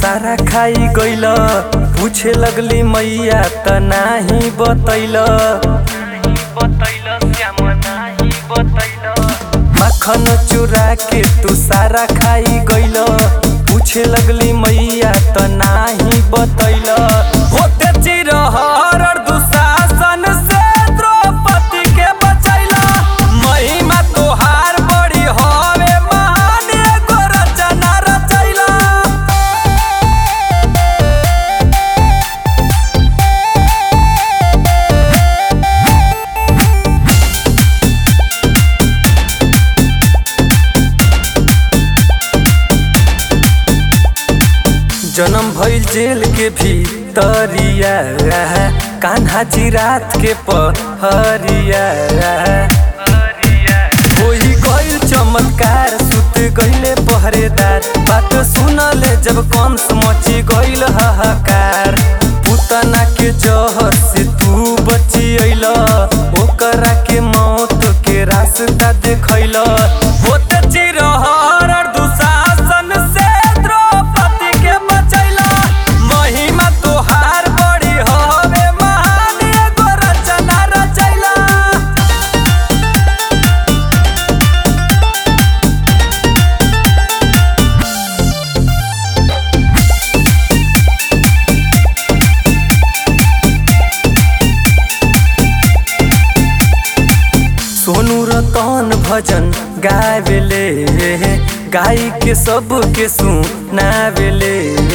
सारा खाई गइल पूछे लगली मैया त नाही बतैल माखन चुरा के तू सारा खाई गइल पूछे लगली मैया त नाही बतैल होते चिरहर दुशासन से द्रौपदी के बचैला महिमा तोहार बड़ी हवे महान एगो रचना रचैला जन्म भइल जेल के भीतरिया कान्हा जी रात के पहरिया होई गइल चमत्कार सुत गइले पहरेदार बात सुनले जब कंस मची गइल हाहाकार पुतना के जहर से तू बची अइल ओकरा के मौत के रास्ता देखैल होते चिरहर दुशासन से द्रौपदी के बचैला महिमा तोहार बड़ी हवे महान एगो रचना रचैला सोनू रतन भजन गावेले गाई के सब के सुनावेले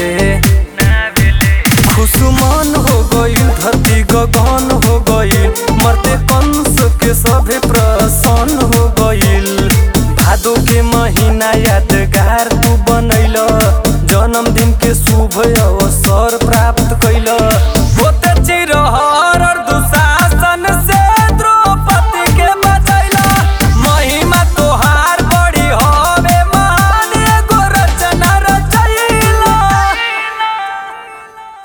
खुशमन हो गइल धरती गगन हो गइल मरते कंस के सभे प्रसन्न हो गइल भादो के महीना